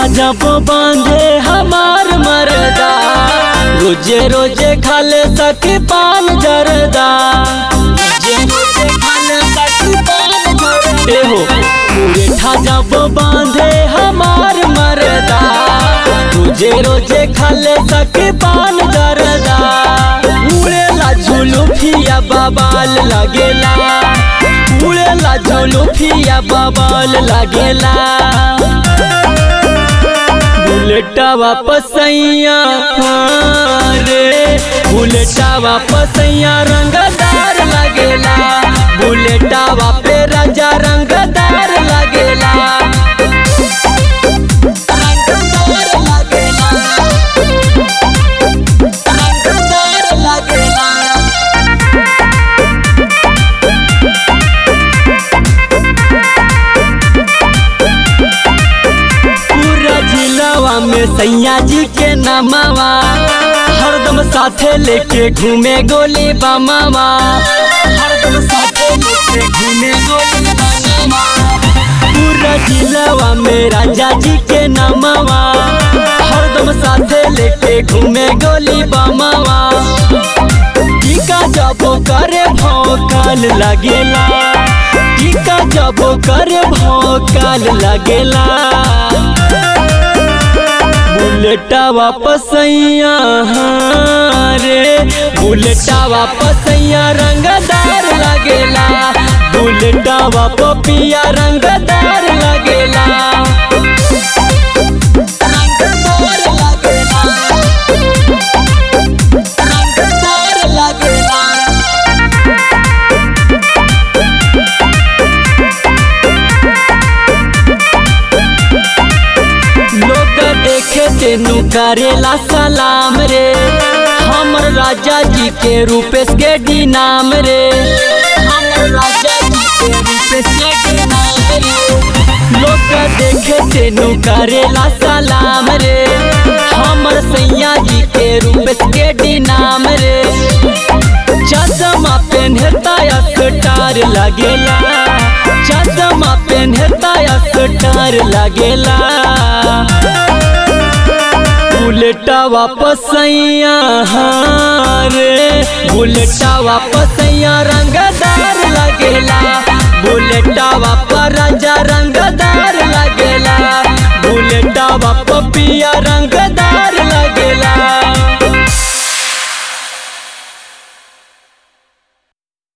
जब बांधे हमार मरदा रोजे रोजे खाले सके पान जरदा रोजे रोजे खाले सके पान जरदा ए हो मुरेठा जब बांधे हमार मरदा रोजे रोजे खाले सके पान जरदा उड़ेला झुलुफिया बबाल लगेला उड़ेला झुलुफिया बबाल लगेला बुलेटा वापस सैया रे बुलेटा वापस सैया रंगदार लगेला बुलेटा वापे राजा रंगदार लगेला रंगदार लगेला रंगदार लगेला पूरा जिलावा में सैया जी के नामावा हरदम साथे लेके घूमे गोली बमावा हरदम साथे लेके घूमे गोली बमावा पूरा जिलावा में राजा जी के नामावा हरदम साथे लेके घूमे गोली बमावा टीका जब करे भौकाल लगेला टीका जब करे भौकाल लगेला बुलेटा वापस सैया रे बुलेटा वापस सैया रंगदार लगेला बुलेटा वापस पिया रंगदार लगेला रंगदार लगेला रंगदार लगेला लोग देखे तेनु करेला सलाम रे हमर राजा जी के रूपेश के डी नाम रे हमर राजा जी के रूपेश के डी नाम रे लोग देखे तेनु करेला सलाम रे हमर सैया जी के रूपेश के डी नाम रे चश्मा पेन्हता स्टार लगेला चश्मा पेन्हता स्टार लगेला बुलेटा वापस सैया रे बुलेटा वापस सैया रंग